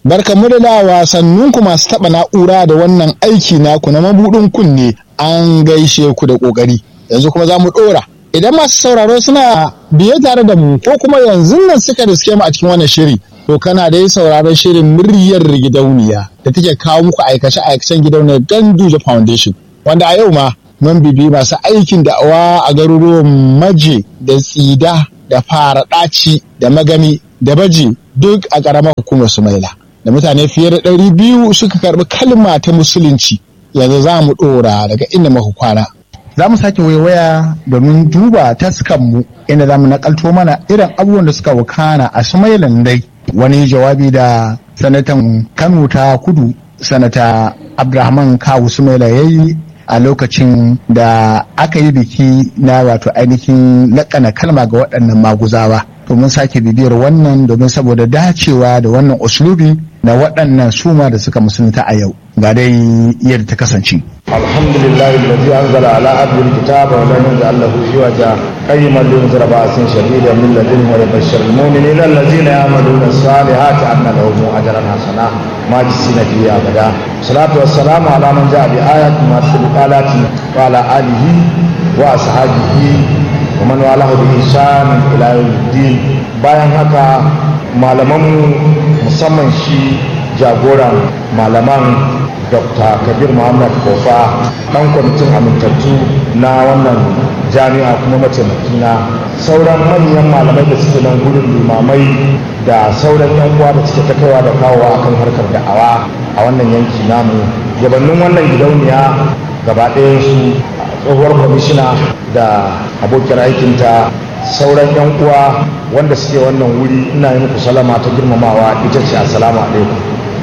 Barkanmu da da wasanninku masu taɓa na'ura da wannan aiki naku na mabuɗin kunne an gaishe ku da ƙoƙari. Yanzu kuma za mu ɗora. Idan masu sauraro suna biye tare da mu ko kuma yanzu nan suka riske mu a cikin wannan shiri. To kana dai sauraron shirin muryar gidauniya da take kawo muku aikace-aikacen gidauniyar Ganduje Foundation. Wanda a yau ma mun bibi masu aikin da'awa a garuruwan Maje da Tsida da Fara Ɗaci da Magami da Baji duk a ƙaramar hukumar Sumaila. da mutane fiye da ɗari biyu suka karɓi kalma ta musulunci yanzu za mu ɗora daga inda muka kwana. Za mu sake waiwaya domin duba taskanmu inda za mu nakalto mana irin abubuwan da suka wakana a Sumailan dai wani jawabi da sanatan Kano ta kudu sanata Abdulrahman Kawu Sumaila ya yi a lokacin da aka yi biki na wato ainihin lakana kalma ga waɗannan maguzawa. domin sake bibiyar wannan domin saboda dacewa da wannan uslubi na waɗannan suma da suka musulunta a yau ga dai yadda ta kasance. alhamdulillah alladhi anzala ala abdihi alkitaba wa lam yaj'al lahu iwaja qayyiman liyunzira ba'san shadidan min ladunhu wa yubashshira almu'minina alladhina ya'maluna as-salihati anna lahum ajran hasana majlisina fihi abada salatu wassalamu ala man ja'a bi ayatin ma tilqalati wa ala alihi wa ashabihi wa man walahu bi ihsan ila yawmiddin bayan haka malaman musamman shi jagoran malaman dr kabir muhammad kofa dan kwamitin amintattu na wannan jami'a kuma mataimaki na sauran manyan malamai da suke nan gudun limamai da sauran yan uwa da suke ta kaiwa da kawowa akan harkar da'awa a wannan yanki namu gabanin wannan gidauniya gaba ɗayan su tsohuwar kwamishina da abokin aikinta sauran yan uwa wanda suke wannan wuri ina yi muku salama ta girmamawa ita ce assalamu alaikum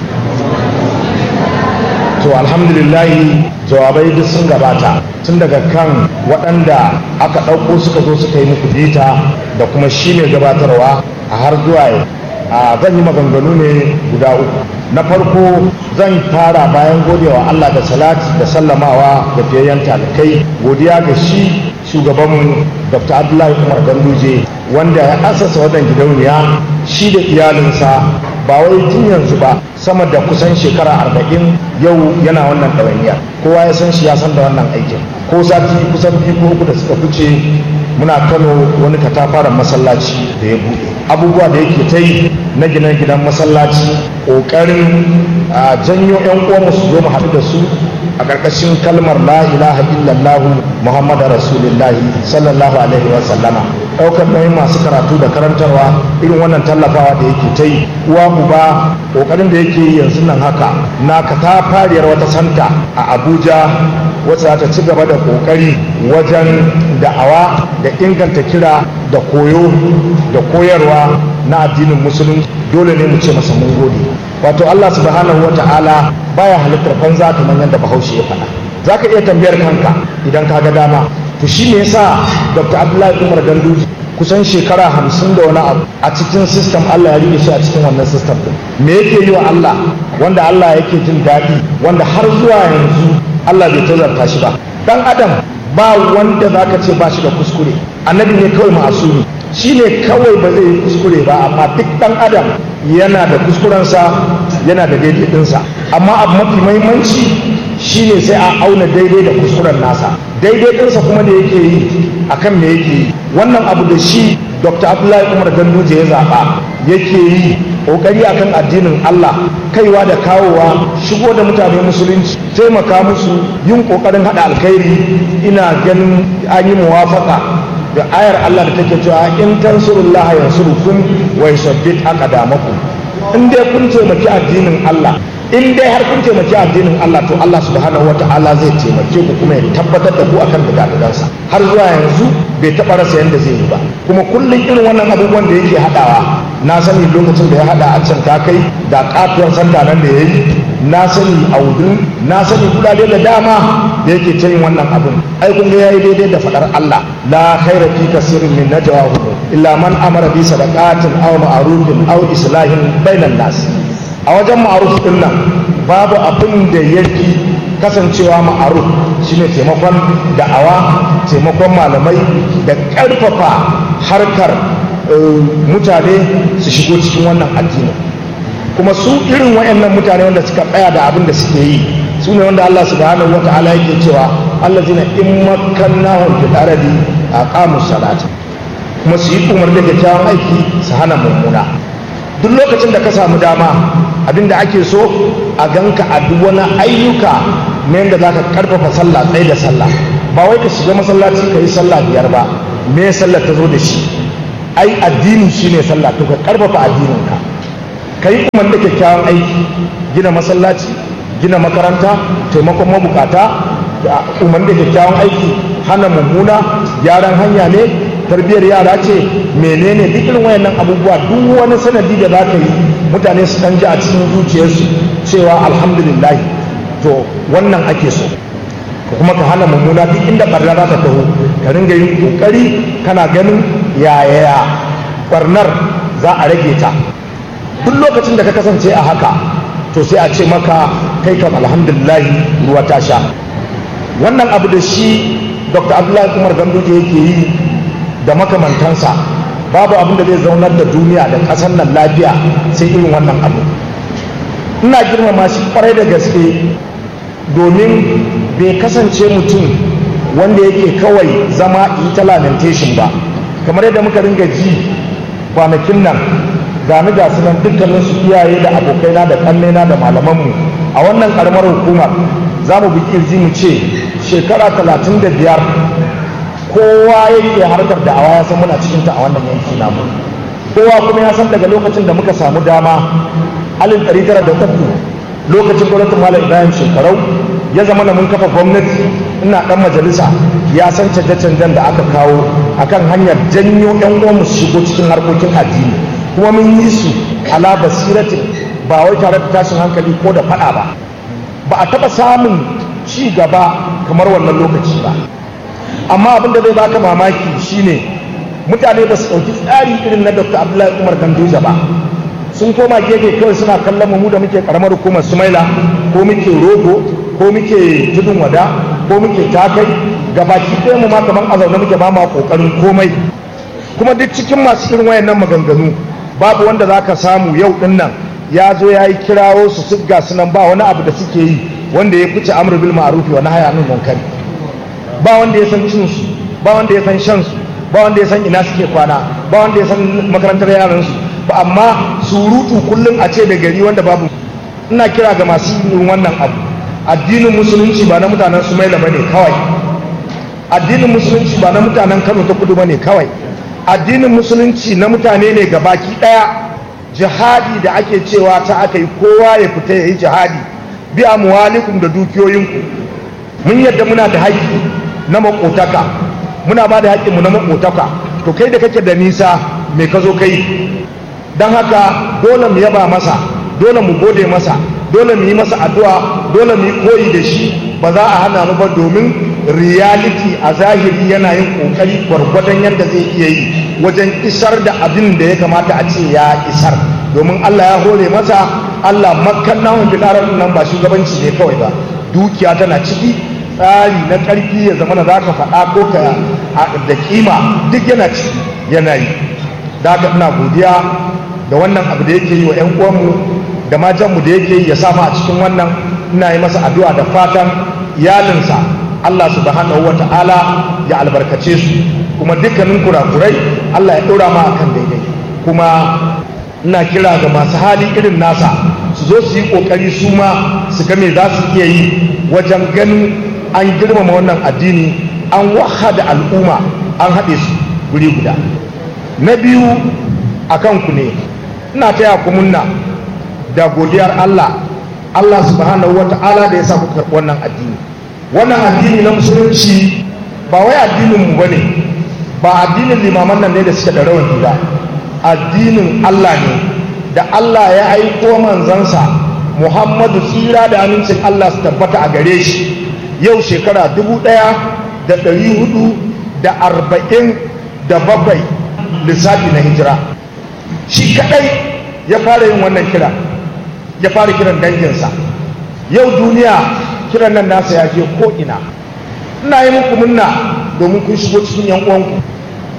to alhamdulillahi jawabai duk sun gabata tun daga kan waɗanda aka ɗauko suka zo suka yi muku bita da kuma shi mai gabatarwa a har zuwa a zan yi maganganu ne guda uku na farko zan fara bayan godewa Allah da salati da sallamawa da fiyayyen talikai godiya ga shi shugabanmu dr abdullahi umar ganduje wanda ya asasa wannan gidauniya shi da iyalinsa ba wai tun yanzu ba sama da kusan shekara arba'in yau yana wannan ɗawainiya kowa ya san shi ya san da wannan aikin ko sati kusan biyu ko uku da suka fice muna kano wani katafaren masallaci da ya buɗe abubuwa da yake ta yi na gina gidan masallaci ƙoƙarin a janyo 'yan uwanmu su zo mu haɗu da su a ƙarƙashin kalmar la ilaha illallah muhammadu rasulullahi sallallahu alaihi wa sallama ɗaukar nauyin masu karatu da karantarwa irin wannan tallafawa da yake ta yi uwa uba ƙoƙarin da yake yi yanzu nan haka na katafariyar wata santa a abuja wacce za ta ci gaba da ƙoƙari wajen da'awa da inganta kira da koyo da koyarwa na addinin musulunci dole ne mu ce masa mun gode wato Allah subhanahu wa ta'ala baya halittar banza kamar yadda bahaushe ya faɗa za ka iya tambayar kanka idan ka ga dama to shi ne yasa dr abdullahi umar ganduji kusan shekara hamsin da wani abu a cikin sistem Allah ya rike shi a cikin wannan sistem din me yake yi wa Allah wanda Allah yake jin daɗi wanda har zuwa yanzu Allah bai tazarta shi ba dan adam ba wanda zaka ce ba shi da kuskure annabi ne kawai ma'asumi shi ne kawai ba zai yi kuskure ba amma duk ɗan adam yana da kuskurensa yana da daidai ɗinsa amma abu mafi mahimmanci shi ne sai a auna daidai da kuskuren nasa daidai ɗinsa kuma da yake yi akan me yake yi wannan abu da shi dr abdullahi umar ganduje ya zaɓa yake yi ƙoƙari akan addinin allah kaiwa da kawowa shigo da mutane musulunci taimaka musu yin ƙoƙarin haɗa alkhairi ina ganin an yi muwafaka da ayar Allah da take cewa in tansurullaha yansurukum wa yusabbit aqdamakum in dai kun taimaki addinin Allah in dai har kun taimaki addinin Allah to Allah subhanahu wata'ala zai taimake ku kuma ya tabbatar da ku akan digadigansa har zuwa yanzu bai taɓa rasa yadda zai yi ba kuma kullum irin wannan abubuwan da yake haɗawa na sani lokacin da ya haɗa a can ta kai da katuwar santa nan da ya yi na sani a wudin na sani kudade da dama da yake ta yin wannan abin ai kun ga yayi daidai da fadar Allah la khaira fi kasirin min najwahu illa man amara bi sadaqatin aw ma'rufin aw islahin bainan nas a wajen ma'ruf din nan babu abin da yake kasancewa ma'aruf shine taimakon da'awa taimakon malamai da ƙarfafa harkar mutane su shigo cikin wannan addini kuma su irin wayannan mutane wanda suka tsaya da abin da suke yi su ne wanda Allah subhanahu wa ta'ala yake cewa allazina in makkannahum fil ardi aqamu salata kuma su yi umar da kyakkyawan aiki su hana mummuna duk lokacin da ka samu dama abinda ake so a ganka a duk wani ayyuka na yadda za ka karfafa sallah tsaye da sallah ba wai ka shiga masallaci ka yi sallah biyar ba me sallah ta zo da shi ai addini shine sallah to ka karfafa addininka ka yi umar da kyakkyawan aiki gina masallaci gina makaranta taimakon mabukata umar da kyakkyawan aiki hana mummuna gyaran hanya ne tarbiyyar yara ce menene duk irin wayannan abubuwa duk wani sanadi da za ka yi mutane su kan ji a cikin zuciyarsu cewa alhamdulillah to wannan ake so kuma ka hana mummuna duk inda barna za ta taho ka ringa yin kokari kana ganin yaya barnar za a rage ta duk lokacin da ka kasance a haka to sai a ce maka kai kam alhamdulillah ruwa ta sha wannan abu da shi dr abdullahi umar ganduje yake yi da makamantansa babu abin da zai zaunar da duniya da ƙasar nan lafiya sai irin wannan abu ina girmama shi kwarai da gaske domin bai kasance mutum wanda yake kawai zama yi ta lamentation ba kamar yadda muka ringa ji kwanakin nan gani ga su nan dukkanin su iyaye da abokaina da kannena da malamanmu a wannan karamar hukumar za mu bi kirji mu ce shekara talatin da biyar kowa yake harkar da awa ya san muna cikinta a wannan yanki namu kowa kuma ya san daga lokacin da muka samu dama alif ɗari tara da uku lokacin gwamnatin malam ibrahim shekarau ya zama na mun kafa gwamnati ina ɗan majalisa ya san canje-canjen da aka kawo akan hanyar janyo yan uwanmu su shigo cikin harkokin addini kuma mun yi su ala basiratin ba wai tare da tashin hankali ko da faɗa ba ba a taɓa samun ci gaba kamar wannan lokaci ba amma abin da zai baka mamaki shine mutane ba su ɗauki tsari irin na dr abdullahi umar gandoja ba sun koma gefe kawai suna kallon mu da muke karamar hukumar sumaila ko muke rogo ko muke tudun wada ko muke takai gabaki ɗaya mu ma kamar a zaune muke ba ma kokarin komai kuma duk cikin masu irin wayannan maganganu babu wanda za ka samu yau ɗin nan ya zo ya yi kirawo su sigga su nan ba wani abu da suke yi wanda ya fice amr bil ma'rufi wa nahya anil munkari ba wanda ya san cin su ba wanda ya san shan su ba wanda ya san ina suke kwana ba wanda ya san makarantar yaran su ba amma surutu kullum a ce da gari wanda babu ina kira ga masu yin wannan abu addinin musulunci ba na mutanen sumaila bane kawai addinin musulunci ba na mutanen kano ta kudu bane kawai addinin musulunci na mutane ne ga baki daya jihadi da ake cewa ta aka yi kowa ya fita ya yi jihadi bi amwalikum da dukiyoyinku mun yadda muna da haƙƙi na makotaka muna ba da haƙƙinmu na makotaka to kai da kake da nisa me ka zo kai don haka dole mu yaba masa dole mu gode masa dole mu yi masa addu'a dole mu yi koyi da shi ba za a hana mu ba domin reality a zahiri yana yin kokari gwargwadon yadda zai iya yi wajen isar da abin da ya kamata a ce ya isar domin Allah ya hore masa Allah makkan namun bilarar nan ba shugabanci ne kawai ba dukiya tana ciki tsari na ƙarfi ya zama na za ka faɗa ko ka da kima duk yana ciki yana yi da haka ina godiya da wannan abu da yake yi wa 'yan uwanmu da majanmu da yake yi ya samu a cikin wannan ina yi masa addu'a da fatan iyalinsa Allah subhanahu wa ta'ala ya albarkace su kuma dukkanin kurakurai Allah ya ɗora ma akan daidai kuma ina kira ga masu hali irin nasa su zo su yi ƙoƙari su ma su ga me za su iya yi wajen ganin an girmama wannan addini an wahada al'umma an haɗe su guri guda na biyu a kanku ne ina taya ku munna da godiyar Allah Allah subhanahu wa ta'ala da ya sa ku karɓi wannan addini wannan addini na musulunci ba wai addinin mu bane ba addinin limaman nan ne da suke da rawani ba addinin Allah ne da Allah ya aiko manzansa Muhammadu tsira da amincin Allah su tabbata a gare shi yau shekara dubu ɗaya da ɗari hudu da arba'in da bakwai lissafi na hijira shi kaɗai ya fara yin wannan kira ya fara kiran danginsa yau duniya kiran nan nasa ya je ko'ina ina yi muku munna domin kun shigo cikin yan uwanku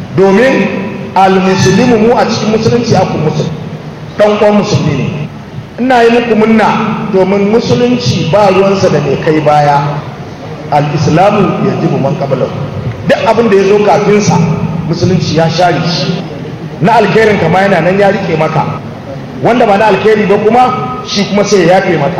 domin almusulmi mu a cikin musulunci aku musulmi dan uwan musulmi ne ina yi muku munna domin musulunci ba ruwansa da mai kai baya al-islamu ya ji man qablahu duk abin da ya zo kafinsa musulunci ya share shi na alkhairin kama yana nan ya rike maka wanda ba na alkhairi ba kuma shi kuma sai ya yafe maka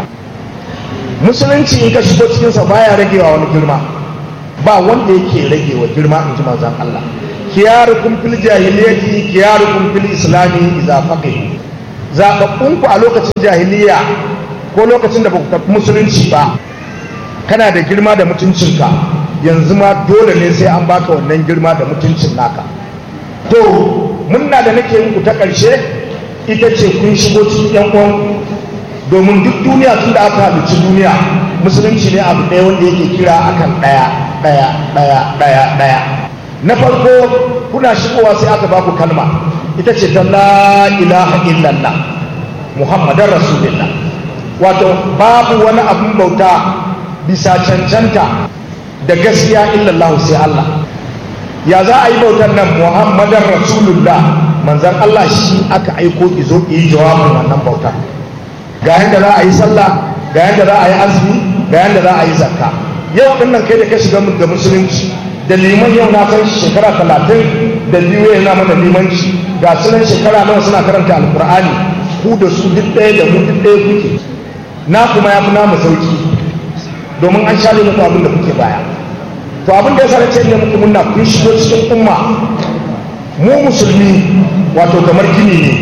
musulunci in ka shigo cikinsa baya ragewa wani girma ba wanda yake ragewa girma in ji manzon Allah kiyarukum fil jahiliyyati kiyarukum fil islami idza faqih zababbun ku a lokacin jahiliya ko lokacin da baku karɓi musulunci ba kana da girma da mutuncinka yanzu ma dole ne sai an baka wannan girma da mutuncin naka to munna da nake muku ta ƙarshe ita ce kun shigo cikin yan uwan domin duk duniya tun da aka halicci duniya musulunci ne abu ɗaya wanda yake kira akan ɗaya ɗaya ɗaya ɗaya ɗaya na farko kuna shigowa sai aka baku kalma ita ce ta la ilaha illallah muhammadan rasulullah wato babu wani abin bauta bisa cancanta da gaskiya illallah sai Allah ya za a yi bautar nan muhammadan rasulullah manzan Allah shi aka aiko izo yi jawabin wannan bautar ga yadda za a yi sallah ga yadda za a yi azumi ga yadda za a yi zakka yau din nan kai da ka shiga da musulunci da liman yau na san shekara talatin da biyu yana mana limanci ga sunan shekara nawa suna karanta alkur'ani ku da su duk ɗaya da mu duk ɗaya kuke na kuma ya fi namu sauki domin an share muku abin da kuke baya to abin da ya sa ce ne muku munna kun shigo cikin umma mu musulmi wato kamar gini ne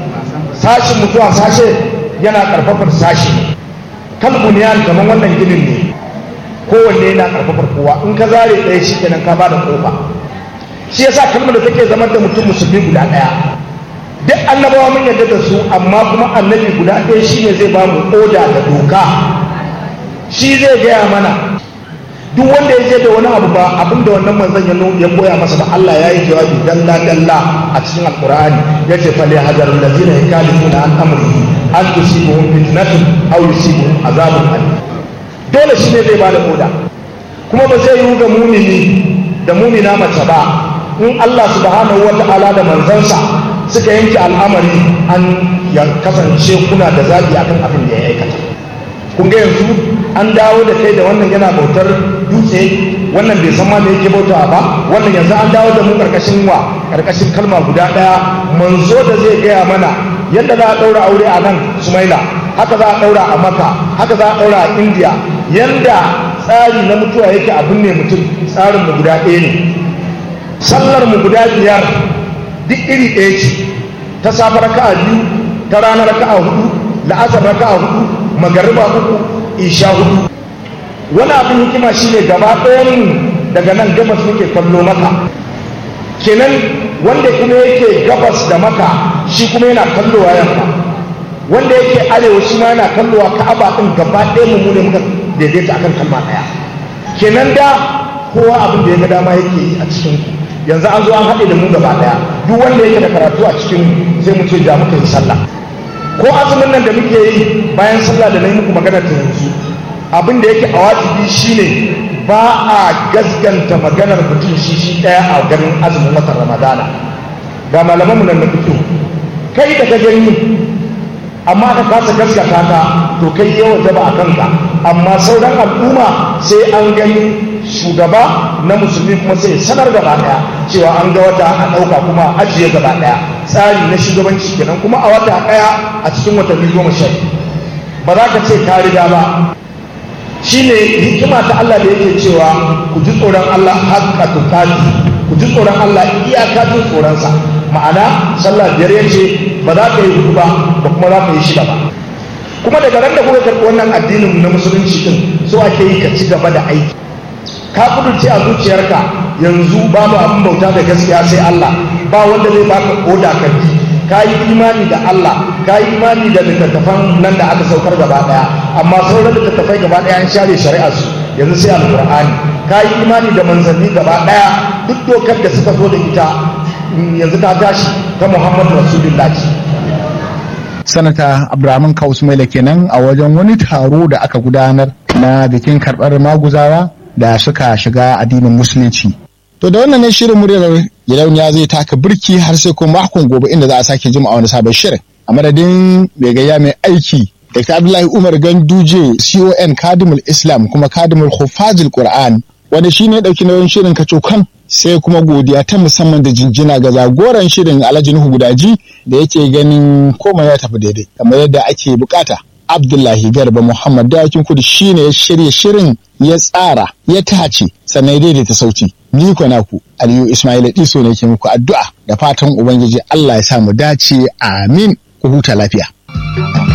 sashin mutuwa sashe yana karfafar sashi kalbu ne kamar wannan ginin ne kowanne yana karfafar kowa in ka zare ɗaya shi kenan ka bada kofa shi yasa kalmar da take zama da mutum musulmi guda ɗaya duk annabawa mun yarda da su amma kuma annabi guda ɗaya shine zai ba mu oda da doka shi zai gaya mana duk wanda ya je da wani abu ba abin da wannan manzon ya ya koya masa ba Allah ya yi jawabi dalla dalla a cikin alqur'ani yace fa li hadar allazina yakalifuna an amri an tusibuhum fitnatun aw yusibuhum azabun alim dole shi ne zai bada oda kuma ba zai yi ga mumini da mumina mace ba in Allah subhanahu wa ta'ala da manzansa suka yanke al'amari an ya kasance kuna da zaɓi akan abin da ya aikata kun ga yanzu an dawo da kai da wannan yana bautar dutse wannan bai san ma me yake bautawa ba wannan yanzu an dawo da mu karkashin wa karkashin kalma guda daya manzo da zai gaya mana yadda za a daura aure a nan sumaila haka za a daura a maka haka za a daura a indiya yanda tsari na mutuwa yake abin ne mutum tsarin mu guda ɗaya ne sallar mu guda biyar duk iri ɗaya ce ta safa raka'a biyu ta rana raka'a hudu la'asar raka'a hudu magariba uku isha hudu wani abin hikima shine gaba ɗayan daga nan gabas muke kallo maka kenan wanda kuma yake gabas da maka shi kuma yana kallowa yamma wanda yake arewa shi ma yana kallowa ka'aba ɗin gaba ɗaya mu ne muka daidaita akan kalma ɗaya kenan da kowa abin da ya ga dama yake yi a cikin ku yanzu an zo an haɗe da mu gaba ɗaya duk wanda yake da karatu a cikin sai mu ce ja muka yi sallah ko azumin nan da muke yi bayan sallah da na yi muku magana ta yanzu abin da yake a wajibi shine ba a gasganta maganar mutum shi shi ɗaya a ganin azumin watan ramadana ga malamanmu nan na fito kai da ka gani amma ka kasa gaskata ka to kai yawa jaba a kanka amma sauran al'umma sai an gani shugaba na musulmi kuma sai sanar gaba daya cewa an ga wata a ɗauka kuma ajiye gaba daya tsari na shugabanci kenan kuma a wata daya a cikin watanni goma sha ba za ka ce ka riga ba shine hikima ta Allah da yake cewa ku ji tsoron Allah haqqa tuqati ku ji tsoron Allah iyaka jin tsoronsa ma'ana sallah biyar yace ba za ka yi hudu ba ba kuma za ka yi shida ba kuma daga ran da kuka karɓi wannan addinin na musulunci din so ake yi ka ci gaba da aiki ka kudurce a zuciyarka yanzu babu abin bauta da gaskiya sai Allah ba wanda zai baka koda ka bi ka yi imani da Allah ka yi imani da littattafan nan da aka saukar gaba daya amma sauran littattafai gaba daya an share shari'ar su yanzu sai alqur'ani ka yi imani da manzanni gaba daya duk dokar da suka zo da ita yanzu ta tashi ta Muhammadu Rasulullahi sanata Abrahaman Kausmaila kenan a wajen wani taro da aka gudanar na bikin karɓar maguzawa da suka shiga addinin musulunci To da wannan ne shirin muryar gidauniya zai taka birki har sai kuma makon gobe inda za a sake jima a wani sabon shirin. A madadin mai gayya mai aiki Dr. Abdullahi Umar Ganduje CON Kadimul Islam kuma Kadimul Hufazil Qur'an wanda shi ne ɗauki nauyin shirin kacokan sai kuma godiya ta musamman da jinjina ga zagoran shirin Alhaji Nuhu Gudaji da yake ganin komai ya tafi daidai kamar yadda ake bukata. Abdullahi Garba Muhammad Dawakin Kudu shine ya shirya shirin ya tsara ya tace sannan ya daidaita sauti. Ni ko naku Aliyu Ismail Diso ne ke muku addu'a da fatan Ubangiji Allah ya sa mu dace amin ku huta lafiya.